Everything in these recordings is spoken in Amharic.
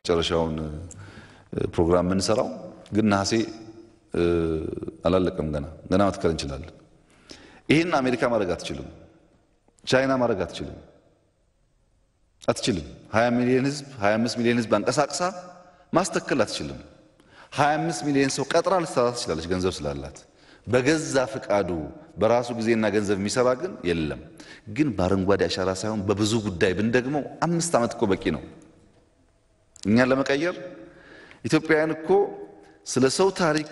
መጨረሻውን ፕሮግራም የምንሰራው ግን ነሐሴ አላለቀም። ገና ገና መትከል እንችላለን። ይህን አሜሪካ ማድረግ አትችልም። ቻይና ማድረግ አትችልም አትችልም። 20 ሚሊዮን ህዝብ 25 ሚሊዮን ህዝብ አንቀሳቅሳ ማስተከል አትችልም። 25 ሚሊዮን ሰው ቀጥራ ልትሰራ ትችላለች ገንዘብ ስላላት። በገዛ ፍቃዱ በራሱ ጊዜና ገንዘብ የሚሰራ ግን የለም። ግን በአረንጓዴ አሻራ ሳይሆን በብዙ ጉዳይ ብንደግመው አምስት ዓመት እኮ በቂ ነው እኛን ለመቀየር። ኢትዮጵያውያን እኮ ስለ ሰው ታሪክ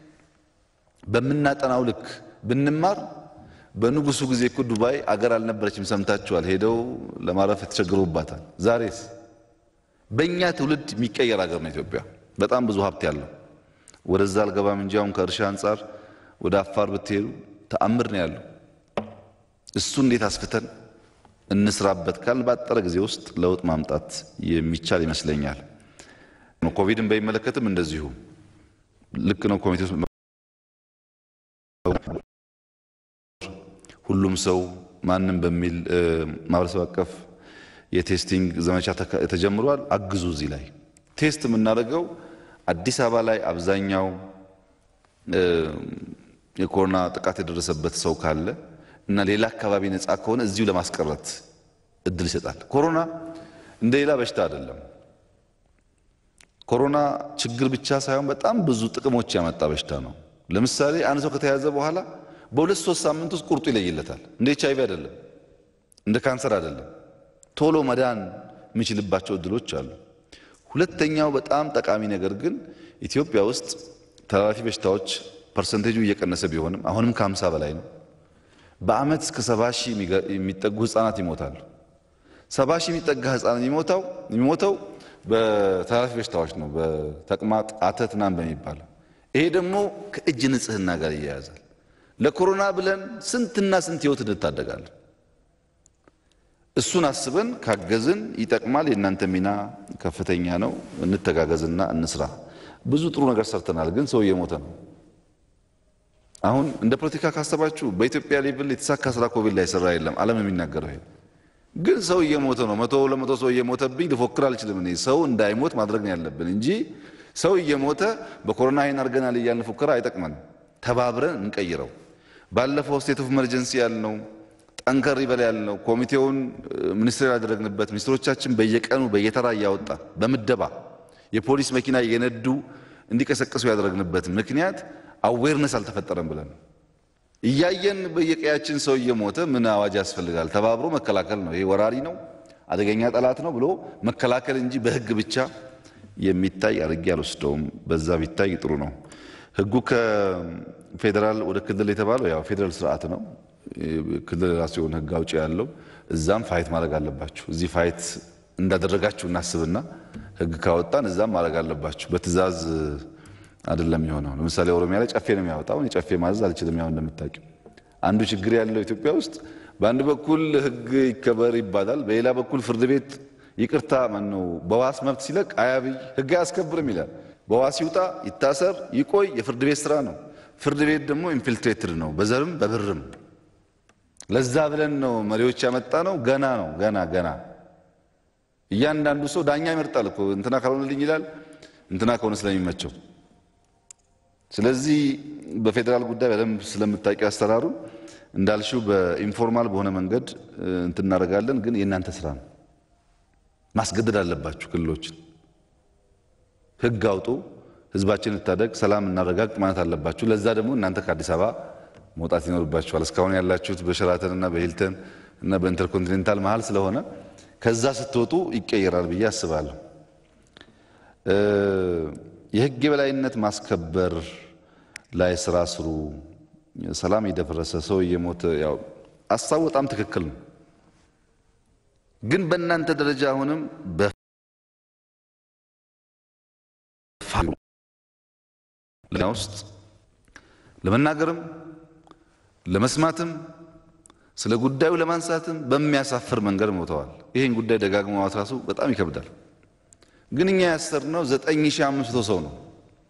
በምናጠናው ልክ ብንማር በንጉሱ ጊዜ እኮ ዱባይ አገር አልነበረችም፣ ሰምታችኋል። ሄደው ለማረፍ የተቸገሩባታል። ዛሬስ በእኛ ትውልድ የሚቀየር ሀገር ነው ኢትዮጵያ። በጣም ብዙ ሀብት ያለው ወደዛ አልገባም እንጂ አሁን ከእርሻ አንጻር ወደ አፋር ብትሄዱ ተአምር ነው ያለው። እሱ እንዴት አስፍተን እንስራበት ካል ባጠረ ጊዜ ውስጥ ለውጥ ማምጣት የሚቻል ይመስለኛል። ኮቪድን በሚመለከትም እንደዚሁ ልክ ነው። ኮሚቴ ውስጥ ሁሉም ሰው ማንም በሚል ማህበረሰብ አቀፍ የቴስቲንግ ዘመቻ ተጀምሯል። አግዙ። እዚህ ላይ ቴስት የምናደርገው አዲስ አበባ ላይ አብዛኛው የኮሮና ጥቃት የደረሰበት ሰው ካለ እና ሌላ አካባቢ ነፃ ከሆነ እዚሁ ለማስቀረት እድል ይሰጣል። ኮሮና እንደ ሌላ በሽታ አይደለም። ኮሮና ችግር ብቻ ሳይሆን በጣም ብዙ ጥቅሞች ያመጣ በሽታ ነው። ለምሳሌ አንድ ሰው ከተያዘ በኋላ በሁለት ሶስት ሳምንት ውስጥ ቁርጡ ይለይለታል። እንደ ኤች አይቪ አይደለም፣ እንደ ካንሰር አይደለም። ቶሎ መዳን የሚችልባቸው እድሎች አሉ። ሁለተኛው በጣም ጠቃሚ ነገር ግን ኢትዮጵያ ውስጥ ተላላፊ በሽታዎች ፐርሰንቴጁ እየቀነሰ ቢሆንም አሁንም ከሀምሳ በላይ ነው። በአመት እስከ ሰባ ሺህ የሚጠጉ ህጻናት ይሞታሉ። ሰባ ሺህ የሚጠጋ ህጻናት የሚሞተው የሚሞተው በተላላፊ በሽታዎች ነው፣ በተቅማጥ አተት ምናምን በሚባለው ይሄ ደግሞ ከእጅ ንጽህና ጋር ይያያዛል። ለኮሮና ብለን ስንትና ስንት ህይወት እንታደጋለን። እሱን አስበን ካገዝን ይጠቅማል። የእናንተ ሚና ከፍተኛ ነው። እንተጋገዝና እንስራ። ብዙ ጥሩ ነገር ሰርተናል፣ ግን ሰው እየሞተ ነው። አሁን እንደ ፖለቲካ ካሰባችሁ በኢትዮጵያ ሌቭል የተሳካ ስራ ኮቪድ ላይ ሰራ የለም። ዓለም የሚናገረው ይሄ ግን ሰው እየሞተ ነው። መቶ ለመቶ ሰው እየሞተብኝ ልፎክር አልችልም። እኔ ሰው እንዳይሞት ማድረግ ነው ያለብን እንጂ ሰው እየሞተ በኮሮና ይህን አድርገናል እያልን ፉከራ አይጠቅመንም። ተባብረን እንቀይረው። ባለፈው ስቴት ኦፍ ኢመርጀንሲ ያልነው ጠንከር ይበል ያልነው ኮሚቴውን ሚኒስትር ያደረግንበት ሚኒስትሮቻችን በየቀኑ በየተራ እያወጣ በምደባ የፖሊስ መኪና እየነዱ እንዲቀሰቅሱ ያደረግንበት ምክንያት አዌርነስ አልተፈጠረም ብለን እያየን በየቀያችን ሰው እየሞተ ምን አዋጅ ያስፈልጋል? ተባብሮ መከላከል ነው። ይሄ ወራሪ ነው፣ አደገኛ ጠላት ነው ብሎ መከላከል እንጂ በህግ ብቻ የሚታይ አድርጌ አልወስደውም። በዛ ቢታይ ጥሩ ነው። ህጉ ከፌዴራል ወደ ክልል የተባለው ያው ፌዴራል ስርዓት ነው። ክልል ራሱ የሆነ ህግ አውጪ ያለው እዛም ፋይት ማድረግ አለባችሁ። እዚህ ፋይት እንዳደረጋችሁ እናስብና ህግ ካወጣን እዛም ማድረግ አለባችሁ። በትእዛዝ አይደለም የሆነው። ለምሳሌ ኦሮሚያ ላይ ጨፌ ነው የሚያወጣው። እኔ ጨፌ ማዘዝ አልችልም። ያው እንደምታውቂው አንዱ ችግር ያለው ኢትዮጵያ ውስጥ በአንድ በኩል ህግ ይከበር ይባላል፣ በሌላ በኩል ፍርድ ቤት ይቅርታ ማነው በዋስ መብት ሲለቅ አያብይ ህግ አያስከብርም ይላል። በዋስ ይውጣ ይታሰር ይቆይ የፍርድ ቤት ስራ ነው። ፍርድ ቤት ደግሞ ኢንፊልትሬትድ ነው በዘርም በብርም። ለዛ ብለን ነው መሪዎች ያመጣ ነው። ገና ነው ገና ገና እያንዳንዱ ሰው ዳኛ ይመርጣል እኮ እንትና ካልሆነልኝ ይላል እንትና ከሆነ ስለሚመቸው ስለዚህ በፌዴራል ጉዳይ በደንብ ስለምታውቂ አሰራሩ እንዳልሽው በኢንፎርማል በሆነ መንገድ እንትን እናደርጋለን። ግን የእናንተ ስራ ነው። ማስገደድ አለባችሁ ክልሎችን። ህግ አውጡ፣ ህዝባችን እንታደግ፣ ሰላም እናረጋግጥ ማለት አለባችሁ። ለዛ ደግሞ እናንተ ከአዲስ አበባ መውጣት ይኖርባችኋል። እስካሁን ያላችሁት በሸራተን እና በሂልተን እና በኢንተርኮንቲኔንታል መሀል ስለሆነ ከዛ ስትወጡ ይቀየራል ብዬ አስባለሁ። የህግ የበላይነት ማስከበር ላይ ስራ ስሩ። ሰላም የደፈረሰ ሰው እየሞተ ያው አሳብ በጣም ትክክል ነው። ግን በእናንተ ደረጃ አሁንም ውስጥ ለመናገርም ለመስማትም ስለ ጉዳዩ ለማንሳትም በሚያሳፍር መንገድ ሞተዋል። ይህን ጉዳይ ደጋግሞ ማውራቱ በጣም ይከብዳል። ግን እኛ ያሰርነው 9500 ሰው ነው።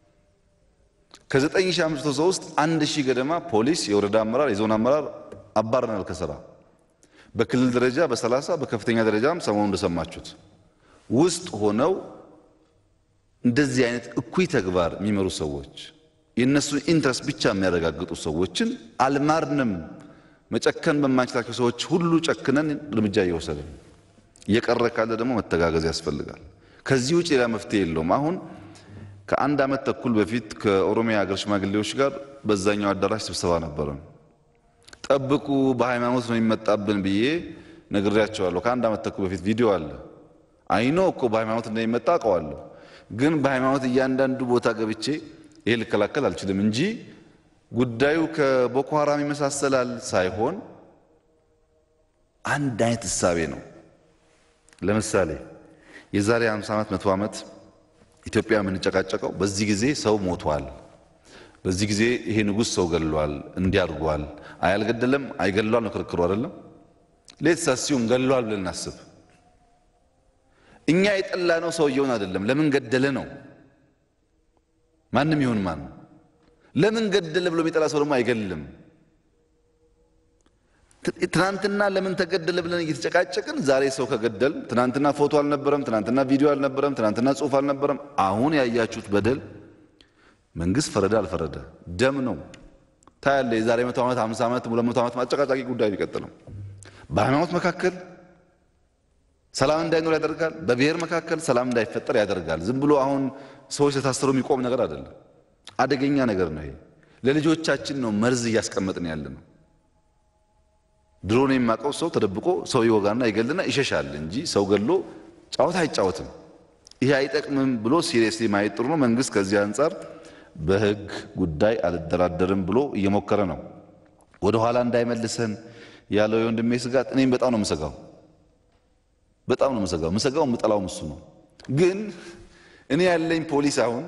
ከ9500 ሰው ውስጥ አንድ ሺህ ገደማ ፖሊስ፣ የወረዳ አመራር፣ የዞን አመራር አባረናል ከስራ በክልል ደረጃ በ30 በከፍተኛ ደረጃም ሰሞኑን እንደሰማችሁት ውስጥ ሆነው እንደዚህ አይነት እኩይ ተግባር የሚመሩ ሰዎች የእነሱን ኢንትረስት ብቻ የሚያረጋግጡ ሰዎችን አልማርንም። መጨከን በማንችላቸው ሰዎች ሁሉ ጨክነን እርምጃ እየወሰድን እየቀረ ካለ ደግሞ መተጋገዝ ያስፈልጋል። ከዚህ ውጭ ሌላ መፍትሄ የለውም። አሁን ከአንድ ዓመት ተኩል በፊት ከኦሮሚያ ሀገር ሽማግሌዎች ጋር በዛኛው አዳራሽ ስብሰባ ነበረን። ጠብቁ በሃይማኖት ነው የሚመጣብን ብዬ ነግሬያቸዋለሁ። ከአንድ ዓመት ተኩል በፊት ቪዲዮ አለ። አይኖ እኮ በሃይማኖት እንደሚመጣ አውቀዋለሁ። ግን በሃይማኖት እያንዳንዱ ቦታ ገብቼ ይሄ ልከላከል አልችልም እንጂ ጉዳዩ ከቦኮ ሐራም ይመሳሰላል ሳይሆን አንድ አይነት እሳቤ ነው። ለምሳሌ የዛሬ 50 ዓመት መቶ ዓመት ኢትዮጵያ የምንጨቃጨቀው በዚህ ጊዜ ሰው ሞቷል፣ በዚህ ጊዜ ይሄ ንጉሥ ሰው ገሏል፣ እንዲያርጓል፣ አይ አልገደለም፣ አይገሏል ነው ክርክሩ አይደለም። ሌት ሳሲውም ገሏል ብለን እናስብ። እኛ የጠላ ነው ሰውየውን አይደለም፣ ለምን ገደለ ነው። ማንም ይሁን ማን ለምን ገደለ ብሎ የሚጠላ ሰው ደግሞ አይገልም። ትናንትና ለምን ተገደለ ብለን እየተጨቃጨቅን ዛሬ ሰው ከገደል ትናንትና ፎቶ አልነበረም፣ ትናንትና ቪዲዮ አልነበረም፣ ትናንትና ጽሑፍ አልነበረም። አሁን ያያችሁት በደል መንግስት ፈረደ አልፈረደ ደም ነው ታያለ። የዛሬ መቶ ዓመት ሃምሳ ዓመት ሁለት መቶ ዓመት አጨቃጫቂ ጉዳይ ቢቀጥልም በሃይማኖት መካከል ሰላም እንዳይኖር ያደርጋል። በብሔር መካከል ሰላም እንዳይፈጠር ያደርጋል። ዝም ብሎ አሁን ሰዎች ለታሰሩ የሚቆም ነገር አይደለም። አደገኛ ነገር ነው። ይሄ ለልጆቻችን ነው መርዝ እያስቀመጥን ያለ ነው። ድሮን የማውቀው ሰው ተደብቆ ሰው ይወጋና ይገልና ይሸሻል እንጂ ሰው ገሎ ጫወታ አይጫወትም። ይሄ አይጠቅምም ብሎ ሲሪየስሊ ማየት ጥሩ ነው። መንግስት ከዚህ አንጻር በህግ ጉዳይ አልደራደርም ብሎ እየሞከረ ነው። ወደ ኋላ እንዳይመልሰን ያለው የወንድሜ ስጋት እኔም በጣም ነው የምሰጋው። በጣም ነው የምሰጋው። የምሰጋው የምጠላውም እሱ ነው። ግን እኔ ያለኝ ፖሊስ አሁን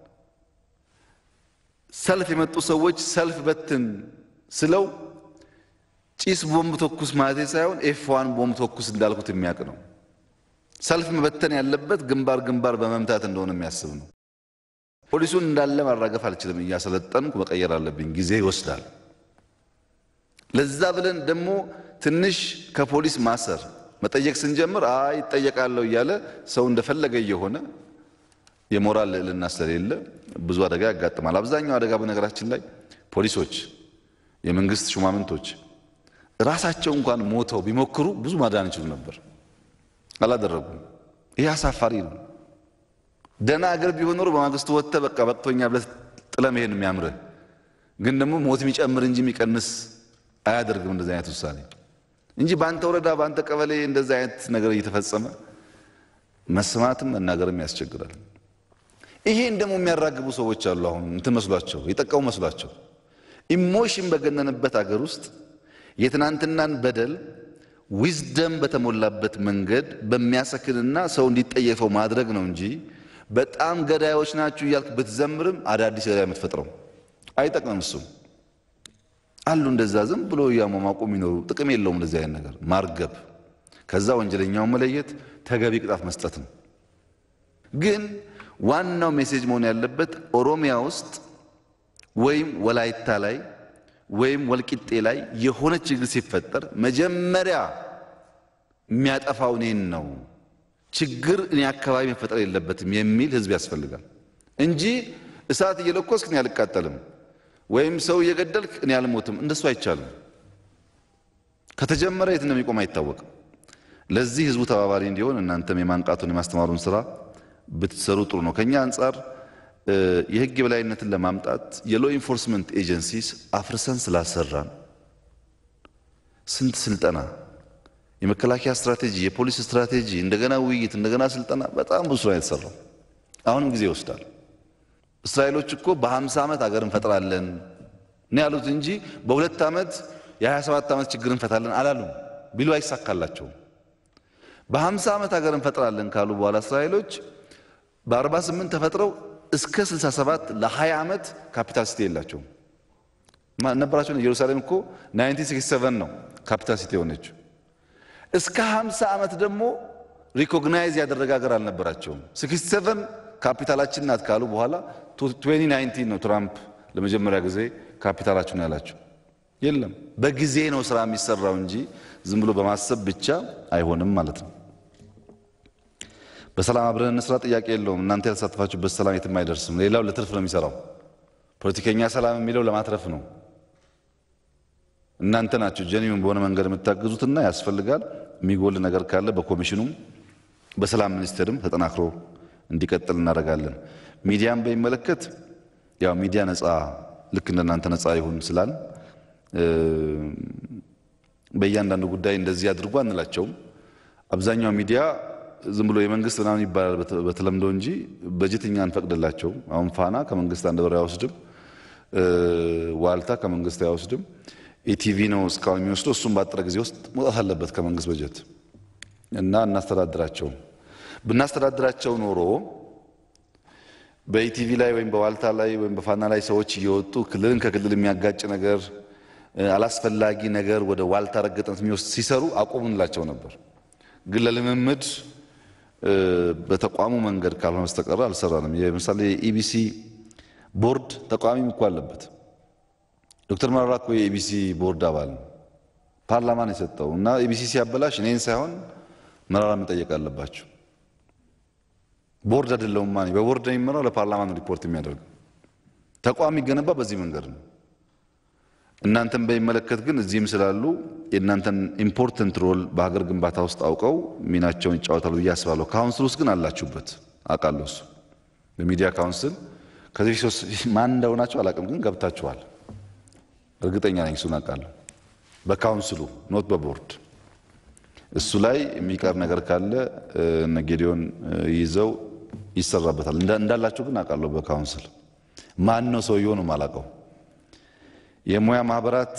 ሰልፍ የመጡ ሰዎች ሰልፍ በትን ስለው ጭስ ቦምብ ተኩስ ማለት ሳይሆን ኤፍዋን ቦምብ ተኩስ እንዳልኩት የሚያውቅ ነው። ሰልፍ መበተን ያለበት ግንባር ግንባር በመምታት እንደሆነ የሚያስብ ነው። ፖሊሱን እንዳለ ማራገፍ አልችልም። እያሰለጠንኩ መቀየር አለብኝ። ጊዜ ይወስዳል። ለዛ ብለን ደግሞ ትንሽ ከፖሊስ ማሰር መጠየቅ ስንጀምር አይ ይጠየቃለሁ እያለ ሰው እንደፈለገ እየሆነ የሞራል ልዕልና ስለሌለ ብዙ አደጋ ያጋጥማል። አብዛኛው አደጋ በነገራችን ላይ ፖሊሶች፣ የመንግስት ሹማምንቶች ራሳቸው እንኳን ሞተው ቢሞክሩ ብዙ ማዳን ይችሉ ነበር። አላደረጉም። ይህ አሳፋሪ ነው። ደህና አገር ቢሆን ኖሮ በማግስቱ ወጥተህ በቃ በቅቶኛ ብለህ ጥለህ መሄድ የሚያምርህ ግን ደግሞ ሞት የሚጨምር እንጂ የሚቀንስ አያደርግም እንደዚህ አይነት ውሳኔ እንጂ በአንተ ወረዳ በአንተ ቀበሌ እንደዚህ አይነት ነገር እየተፈጸመ መስማትም መናገርም ያስቸግራል። ይሄን ደግሞ የሚያራግቡ ሰዎች አሉ። አሁን እንትን መስሏቸው የጠቀሙ መስሏቸው ኢሞሽን በገነንበት አገር ውስጥ የትናንትናን በደል ዊዝደም በተሞላበት መንገድ በሚያሰክንና ሰው እንዲጠየፈው ማድረግ ነው እንጂ በጣም ገዳዮች ናችሁ እያልክ ብትዘምርም አዳዲስ ገዳይ የምትፈጥረው አይጠቅምም። እሱም አሉ እንደዛ ዝም ብሎ እያሟሟቁ የሚኖሩ ጥቅም የለውም። እንደዚህ አይነት ነገር ማርገብ፣ ከዛ ወንጀለኛውን መለየት፣ ተገቢ ቅጣት መስጠት ነው። ግን ዋናው ሜሴጅ መሆን ያለበት ኦሮሚያ ውስጥ ወይም ወላይታ ላይ ወይም ወልቂጤ ላይ የሆነ ችግር ሲፈጠር መጀመሪያ የሚያጠፋው እኔን ነው፣ ችግር እኔ አካባቢ መፈጠር የለበትም የሚል ህዝብ ያስፈልጋል እንጂ እሳት እየለኮስክ እኔ አልቃጠልም ወይም ሰው እየገደልክ እኔ አልሞትም። እንደሱ አይቻልም። ከተጀመረ የት እንደሚቆም አይታወቅም። ለዚህ ህዝቡ ተባባሪ እንዲሆን እናንተም የማንቃቱን የማስተማሩን ስራ ብትሰሩ ጥሩ ነው። ከኛ አንጻር የህግ የበላይነትን ለማምጣት የሎ ኢንፎርስመንት ኤጀንሲስ አፍርሰን ስላሰራን ስንት ስልጠና፣ የመከላከያ ስትራቴጂ፣ የፖሊስ ስትራቴጂ፣ እንደገና ውይይት፣ እንደገና ስልጠና፣ በጣም ብዙ ስራ የተሰራው አሁንም ጊዜ ይወስዳል። እስራኤሎች እኮ በ50 ዓመት አገር እንፈጥራለን ነው ያሉት እንጂ በሁለት ዓመት የ27 ዓመት ችግር እንፈታለን አላሉም። ቢሉ አይሳካላቸውም። በ50 ዓመት አገር እንፈጥራለን ካሉ በኋላ እስራኤሎች በ48 ተፈጥረው እስከ 67 ለ20 ዓመት ካፒታል ሲቲ የላቸውም ነበራቸው። ኢየሩሳሌም እኮ 1967 ነው ካፒታል ሲቲ የሆነችው። እስከ 50 ዓመት ደግሞ ሪኮግናይዝ ያደረገ ሀገር አልነበራቸውም። 67 ካፒታላችን ናት ካሉ በኋላ 2019 ነው ትራምፕ ለመጀመሪያ ጊዜ ካፒታላችን ያላቸው። የለም በጊዜ ነው ስራ የሚሰራው እንጂ ዝም ብሎ በማሰብ ብቻ አይሆንም ማለት ነው። በሰላም አብረን እንስራ ጥያቄ የለውም። እናንተ ያልተሳተፋችሁበት ሰላም የትም አይደርስም። ሌላው ለትርፍ ነው የሚሰራው። ፖለቲከኛ ሰላም የሚለው ለማትረፍ ነው። እናንተ ናችሁ ጀኒውን በሆነ መንገድ የምታግዙትና ያስፈልጋል። የሚጎል ነገር ካለ በኮሚሽኑም በሰላም ሚኒስቴርም ተጠናክሮ እንዲቀጥል እናደርጋለን። ሚዲያን በሚመለከት ያው ሚዲያ ነፃ ልክ እንደናንተ ነፃ ይሁን ስላል በእያንዳንዱ ጉዳይ እንደዚህ አድርጎ አንላቸውም። አብዛኛው ሚዲያ ዝም ብሎ የመንግስት ምናምን ይባላል በተለምዶ እንጂ በጀት እኛ አንፈቅድላቸውም። አሁን ፋና ከመንግስት አንድ ብር አይወስድም። ዋልታ ከመንግስት አይወስድም። ኢቲቪ ነው እስካሁን የሚወስደው። እሱም ባጠረ ጊዜ ውስጥ መውጣት አለበት ከመንግስት በጀት እና እናስተዳድራቸውም። ብናስተዳድራቸው ኖሮ በኢቲቪ ላይ ወይም በዋልታ ላይ ወይም በፋና ላይ ሰዎች እየወጡ ክልልን ከክልል የሚያጋጭ ነገር አላስፈላጊ ነገር ወደ ዋልታ ረገጠነት የሚወስድ ሲሰሩ አቁሙ እንላቸው ነበር። ግን ለልምምድ በተቋሙ መንገድ ካልሆነ በስተቀረ አልሰራንም። ለምሳሌ የኢቢሲ ቦርድ ተቃዋሚም እኮ አለበት። ዶክተር መረራ እኮ የኢቢሲ ቦርድ አባል ነው። ፓርላማ ነው የሰጠው እና ኢቢሲ ሲያበላሽ እኔን ሳይሆን መረራ መጠየቅ አለባቸው። ቦርድ አይደለውም ማ በቦርድ ነው የሚመራው። ለፓርላማ ነው ሪፖርት የሚያደርገው። ተቋም የሚገነባ በዚህ መንገድ ነው። እናንተን በሚመለከት ግን እዚህም ስላሉ የእናንተን ኢምፖርተንት ሮል በሀገር ግንባታ ውስጥ አውቀው ሚናቸውን ይጫወታሉ ብዬ አስባለሁ። ካውንስል ውስጥ ግን አላችሁበት አውቃለሁ። እሱ በሚዲያ ካውንስል ከዚህ ፊት ማን እንደሆናቸው አላውቅም፣ ግን ገብታችኋል። እርግጠኛ ነኝ እሱን አውቃለሁ። በካውንስሉ ኖት በቦርድ እሱ ላይ የሚቀር ነገር ካለ እነ ጌዲዮን ይዘው ይሰራበታል። እንዳላችሁ ግን አውቃለሁ። በካውንስል ማን ነው ሰውየው ነው የማላውቀው። የሙያ ማህበራት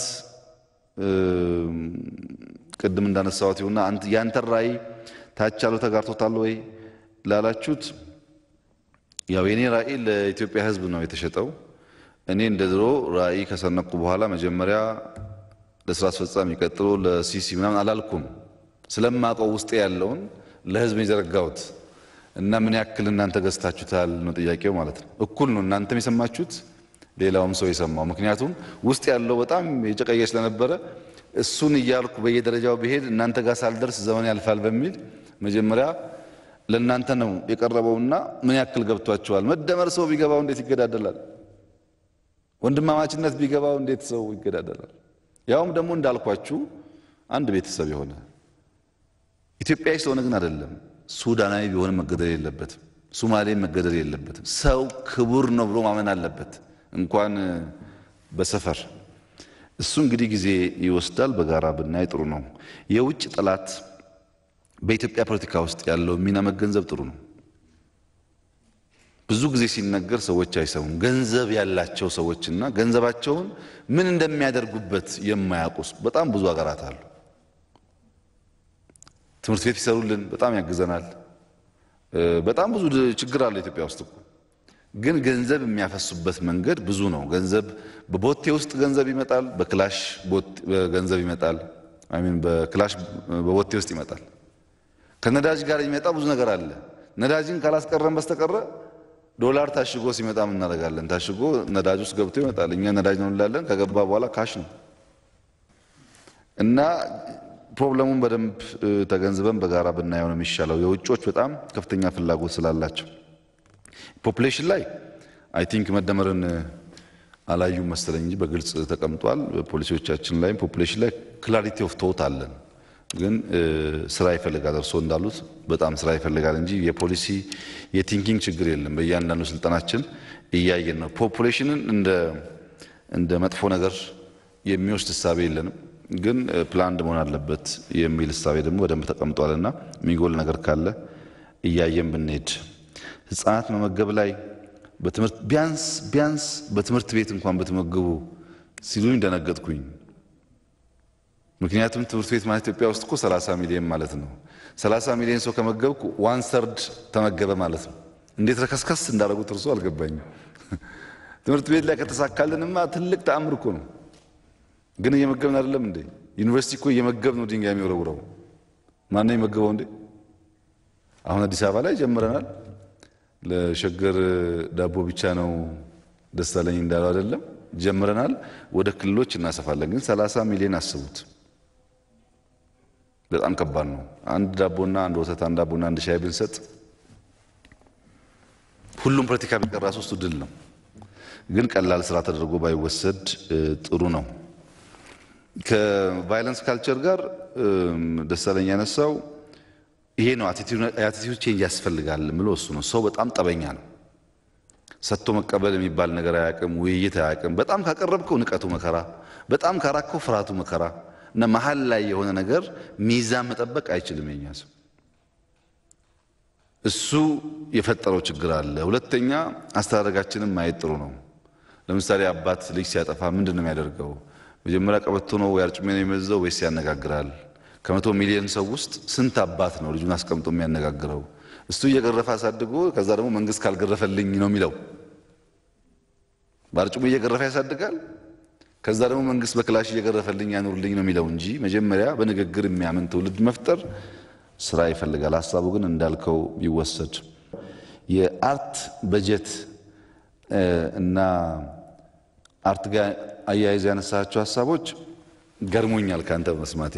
ቅድም እንዳነሳሁት ይሁና ያንተን ራዕይ ታች ያለው ተጋርቶታል ወይ ላላችሁት፣ ያው የኔ ራዕይ ለኢትዮጵያ ሕዝብ ነው የተሸጠው። እኔ እንደ ድሮ ራዕይ ከሰነቁ በኋላ መጀመሪያ ለስራ አስፈጻሚ ቀጥሎ ለሲሲ ምናምን አላልኩም። ስለማውቀው ውስጤ ያለውን ለህዝብ የዘረጋሁት እና ምን ያክል እናንተ ገዝታችሁታል ነው ጥያቄው ማለት ነው። እኩል ነው እናንተም የሰማችሁት ሌላውም ሰው የሰማው። ምክንያቱም ውስጥ ያለው በጣም የጨቀየ ስለነበረ እሱን እያልኩ በየደረጃው ብሄድ እናንተ ጋር ሳልደርስ ዘመን ያልፋል በሚል መጀመሪያ ለእናንተ ነው የቀረበውና ምን ያክል ገብቷቸዋል። መደመር ሰው ቢገባው እንዴት ይገዳደላል? ወንድማማችነት ቢገባው እንዴት ሰው ይገዳደላል? ያውም ደግሞ እንዳልኳችሁ አንድ ቤተሰብ የሆነ ኢትዮጵያዊ ስለሆነ ግን አይደለም። ሱዳናዊ ቢሆንም መገደል የለበትም። ሱማሌ መገደል የለበትም። ሰው ክቡር ነው ብሎ ማመን አለበት፣ እንኳን በሰፈር እሱ እንግዲህ ጊዜ ይወስዳል። በጋራ ብናይ ጥሩ ነው። የውጭ ጠላት በኢትዮጵያ ፖለቲካ ውስጥ ያለው ሚና መገንዘብ ጥሩ ነው። ብዙ ጊዜ ሲነገር ሰዎች አይሰሙም። ገንዘብ ያላቸው ሰዎችና ገንዘባቸውን ምን እንደሚያደርጉበት የማያውቁ በጣም ብዙ ሀገራት አሉ። ትምህርት ቤት ይሰሩልን፣ በጣም ያግዘናል። በጣም ብዙ ችግር አለ ኢትዮጵያ ውስጥ እኮ ግን ገንዘብ የሚያፈሱበት መንገድ ብዙ ነው። ገንዘብ በቦቴ ውስጥ ገንዘብ ይመጣል፣ በክላሽ ገንዘብ ይመጣል። አሚን በክላሽ በቦቴ ውስጥ ይመጣል። ከነዳጅ ጋር የሚመጣ ብዙ ነገር አለ። ነዳጅን ካላስቀረን በስተቀረ ዶላር ታሽጎ ሲመጣ ምን እናደርጋለን? ታሽጎ ነዳጅ ውስጥ ገብቶ ይመጣል። እኛ ነዳጅ ነው እንላለን። ከገባ በኋላ ካሽ ነው እና ፕሮብለሙን በደንብ ተገንዝበን በጋራ ብናየው ነው የሚሻለው። የውጮች በጣም ከፍተኛ ፍላጎት ስላላቸው ፖፕሌሽን ላይ አይ ቲንክ መደመርን አላዩም መሰለኝ እንጂ በግልጽ ተቀምጧል። ፖሊሲዎቻችን ላይም ፖፕሌሽን ላይ ክላሪቲ ኦፍ ቶት አለን። ግን ስራ ይፈልጋል። እርስዎ እንዳሉት በጣም ስራ ይፈልጋል እንጂ የፖሊሲ የቲንኪንግ ችግር የለም። በእያንዳንዱ ስልጠናችን እያየን ነው። ፖፑሌሽንን እንደ መጥፎ ነገር የሚወስድ እሳቤ የለንም። ግን ፕላንድ መሆን አለበት የሚል እሳቤ ደግሞ በደንብ ተቀምጧልና የሚጎል ነገር ካለ እያየን ብንሄድ ህጻናት መመገብ ላይ በትምህርት ቢያንስ ቢያንስ በትምህርት ቤት እንኳን በተመገቡ ሲሉኝ ደነገጥኩኝ። ምክንያቱም ትምህርት ቤት ማለት ኢትዮጵያ ውስጥ እኮ 30 ሚሊዮን ማለት ነው። 30 ሚሊዮን ሰው ከመገብኩ ዋን ሰርድ ተመገበ ማለት ነው። እንዴት ረከስከስ እንዳደረጉት እርሱ አልገባኝም። ትምህርት ቤት ላይ ከተሳካልንማ ትልቅ ተአምር እኮ ነው። ግን እየመገብን አይደለም እንዴ? ዩኒቨርሲቲ እኮ እየመገብ ነው ድንጋይ የሚወረውረው። ማነው የመገበው እንዴ? አሁን አዲስ አበባ ላይ ጀምረናል። ለሸገር ዳቦ ብቻ ነው ደሳለኝ እንዳለው አይደለም፣ ጀምረናል። ወደ ክልሎች እናሰፋለን። ግን 30 ሚሊዮን አስቡት። በጣም ከባድ ነው። አንድ ዳቦና አንድ ወተት፣ አንድ ዳቦና አንድ ሻይ ብንሰጥ ሁሉም ፖለቲካ ቢቀር ራሱ እሱ ድል ነው። ግን ቀላል ስራ ተደርጎ ባይወሰድ ጥሩ ነው። ከቫይለንስ ካልቸር ጋር ደሳለኝ ያነሳው ይሄ ነው። የአቲቲዩድ ቼንጅ ያስፈልጋል ምሎ እሱ ነው። ሰው በጣም ጠበኛ ነው። ሰጥቶ መቀበል የሚባል ነገር አያውቅም። ውይይት አያውቅም። በጣም ካቀረብከው ንቀቱ መከራ፣ በጣም ካራከው ፍርሃቱ መከራ እና መሀል ላይ የሆነ ነገር ሚዛን መጠበቅ አይችልም የኛ ሰው። እሱ የፈጠረው ችግር አለ። ሁለተኛ አስተዳደጋችንም ማየት ጥሩ ነው። ለምሳሌ አባት ልጅ ሲያጠፋ ምንድን ነው የሚያደርገው? መጀመሪያ ቀበቶ ነው ወይ አርጩሜ ነው የሚመዘው ወይስ ያነጋግራል? ከመቶ ሚሊዮን ሰው ውስጥ ስንት አባት ነው ልጁን አስቀምጦ የሚያነጋግረው? እሱ እየገረፈ አሳድጎ ከዛ ደግሞ መንግስት ካልገረፈልኝ ነው የሚለው። በአርጩሜ እየገረፈ ያሳድጋል። ከዛ ደግሞ መንግስት በክላሽ እየገረፈልኝ ያኑርልኝ ነው የሚለው እንጂ መጀመሪያ በንግግር የሚያምን ትውልድ መፍጠር ስራ ይፈልጋል። ሀሳቡ ግን እንዳልከው ቢወሰድ የአርት በጀት እና አርት ጋር አያይዘ ያነሳቸው ሀሳቦች ገርሞኛል ከአንተ መስማቴ።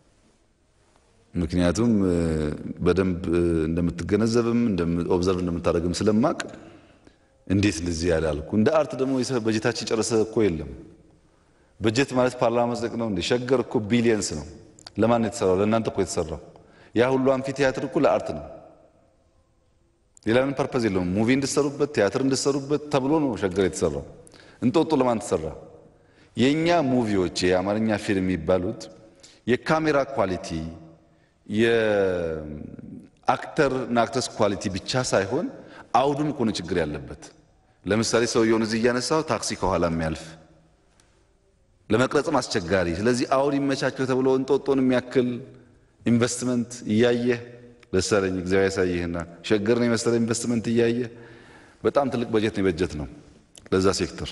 ምክንያቱም በደንብ እንደምትገነዘብም ኦብዘርቭ እንደምታደርግም ስለማቅ እንዴት እንደዚህ ያላልኩ። እንደ አርት ደግሞ በጀታችን ጨረሰ እኮ የለም። በጀት ማለት ፓርላማ መጽደቅ ነው እንዴ? ሸገር እኮ ቢሊየንስ ነው። ለማን የተሰራው? ለእናንተ እኮ የተሰራው ያ ሁሉ አምፊ ቲያትር እኮ ለአርት ነው። ሌላ ምን ፐርፐዝ የለውም። ሙቪ እንድሰሩበት ቲያትር እንድሰሩበት ተብሎ ነው ሸገር የተሰራው። እንጦጦ ለማን ተሰራ? የእኛ ሙቪዎች የአማርኛ ፊልም የሚባሉት የካሜራ ኳሊቲ የአክተር እና አክተርስ ኳሊቲ ብቻ ሳይሆን አውዱም እኮ ነው ችግር ያለበት። ለምሳሌ ሰውየውን እዚህ እያነሳው ታክሲ ከኋላ የሚያልፍ ለመቅረጽም አስቸጋሪ። ስለዚህ አውድ ይመቻቸው ተብሎ እንጦጦን የሚያክል ኢንቨስትመንት እያየህ ደሳለኝ እግዚአብሔር ያሳይህና ሸገርን የመሰለ ኢንቨስትመንት እያየህ በጣም ትልቅ በጀት ነው የበጀት ነው ለዛ ሴክተር።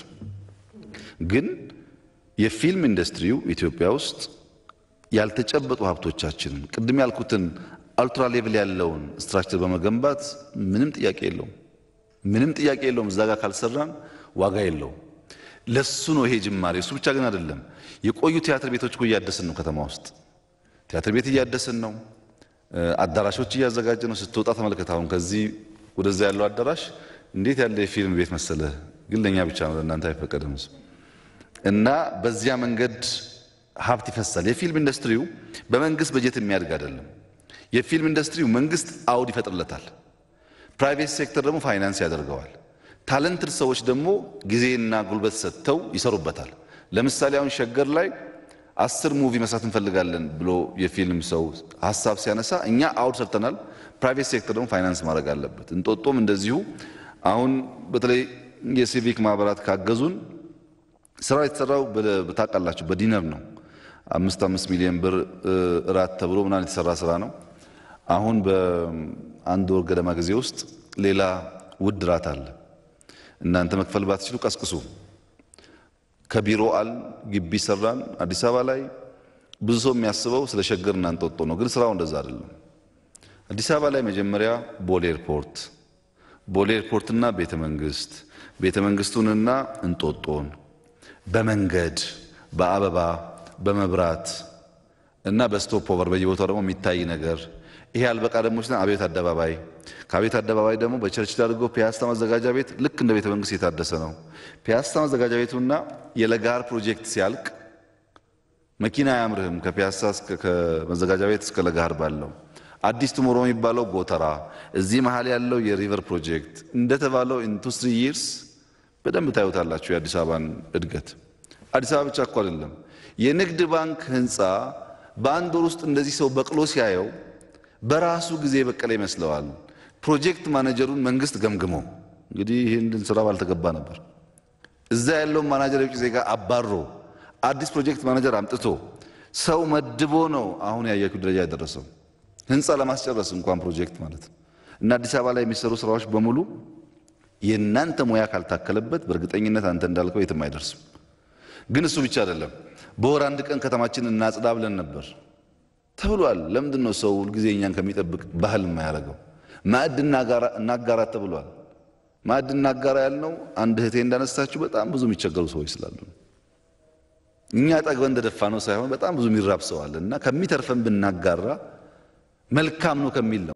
ግን የፊልም ኢንዱስትሪው ኢትዮጵያ ውስጥ ያልተጨበጡ ሀብቶቻችንን ቅድም ያልኩትን አልትራ ሌቭል ያለውን ስትራክቸር በመገንባት ምንም ጥያቄ የለውም፣ ምንም ጥያቄ የለውም። እዛ ጋር ካልሰራን ዋጋ የለውም። ለሱ ነው ይሄ ጅማሬ። እሱ ብቻ ግን አይደለም። የቆዩ ቲያትር ቤቶች እኮ እያደስን ነው ከተማ ውስጥ ቲያትር ቤት እያደስን ነው። አዳራሾች እያዘጋጀ ነው። ስትወጣ ተመልከት። አሁን ከዚህ ወደዛ ያለው አዳራሽ እንዴት ያለ የፊልም ቤት መሰለህ። ግን ለእኛ ብቻ ነው፣ ለእናንተ አይፈቀድም። እና በዚያ መንገድ ሀብት ይፈሳል። የፊልም ኢንዱስትሪው በመንግስት በጀት የሚያድግ አይደለም። የፊልም ኢንዱስትሪው መንግስት አውድ ይፈጥርለታል፣ ፕራይቬት ሴክተር ደግሞ ፋይናንስ ያደርገዋል። ታለንትድ ሰዎች ደግሞ ጊዜና ጉልበት ሰጥተው ይሰሩበታል። ለምሳሌ አሁን ሸገር ላይ አስር ሙቪ መስራት እንፈልጋለን ብሎ የፊልም ሰው ሀሳብ ሲያነሳ እኛ አውድ ሰርተናል። ፕራይቬት ሴክተር ደግሞ ፋይናንስ ማድረግ አለበት። እንጦጦም እንደዚሁ አሁን በተለይ የሲቪክ ማህበራት ካገዙን ስራው የተሰራው ታውቃላችሁ በዲነር ነው። አምስት አምስት ሚሊዮን ብር እራት ተብሎ ምናምን የተሰራ ስራ ነው። አሁን በአንድ ወር ገደማ ጊዜ ውስጥ ሌላ ውድ እራት አለ። እናንተ መክፈል ባትችሉ ቀስቅሱ። ከቢሮ አል ግቢ ሰራን። አዲስ አበባ ላይ ብዙ ሰው የሚያስበው ስለ ሸገር እና እንጦጦ ነው፣ ግን ስራው እንደዛ አይደለም። አዲስ አበባ ላይ መጀመሪያ ቦሌ ኤርፖርት፣ ቦሌ ኤርፖርትና ቤተ መንግስት፣ ቤተ መንግስቱንና እንጦጦን በመንገድ በአበባ በመብራት እና በስቶፕ ኦቨር በየቦታው ደግሞ የሚታይ ነገር ይሄ አልበቃ ደግሞ ሲለን አብዮት አደባባይ ከአብዮት አደባባይ ደግሞ በቸርች አድርጎ ፒያሳ መዘጋጃ ቤት ልክ እንደ ቤተ መንግስት የታደሰ ነው። ፒያሳ መዘጋጃ ቤቱና የለጋር ፕሮጀክት ሲያልቅ መኪና አያምርህም። ከፒያሳ ከመዘጋጃ ቤት እስከ ለጋር ባለው አዲስ ቱሞሮ የሚባለው ጎተራ፣ እዚህ መሀል ያለው የሪቨር ፕሮጀክት እንደተባለው ኢንቱ ስሪ ይርስ በደንብ ታዩታላችሁ የአዲስ አበባን እድገት። አዲስ አበባ ብቻ እኮ አይደለም። የንግድ ባንክ ህንፃ በአንድ ወር ውስጥ እንደዚህ ሰው በቅሎ ሲያየው በራሱ ጊዜ በቀለ ይመስለዋል። ፕሮጀክት ማኔጀሩን መንግስት ገምግሞ እንግዲህ ይህንን ስራ ባልተገባ ነበር እዛ ያለውን ማናጀር የውጭ ዜጋ አባሮ አዲስ ፕሮጀክት ማኔጀር አምጥቶ ሰው መድቦ ነው አሁን ያያችሁ ደረጃ የደረሰው ህንፃ ለማስጨረስ እንኳን ፕሮጀክት ማለት ነው። እና አዲስ አበባ ላይ የሚሰሩ ስራዎች በሙሉ የእናንተ ሙያ ካልታከለበት በእርግጠኝነት አንተ እንዳልከው የትም አይደርስም። ግን እሱ ብቻ አይደለም። በወር አንድ ቀን ከተማችን እናጽዳ ብለን ነበር ተብሏል። ለምንድን ነው ሰው ሁልጊዜ እኛን ከሚጠብቅ ባህል የማያደርገው? ማዕድ እናጋራ ተብሏል። ማዕድ እናጋራ ያልነው አንድ እህቴ እንዳነሳችሁ በጣም ብዙ የሚቸገሩ ሰዎች ስላሉ እኛ ጠግበን እንደደፋ ነው ሳይሆን በጣም ብዙ የሚራብ ሰው አለ እና ከሚተርፈን ብናጋራ መልካም ነው ከሚል ነው።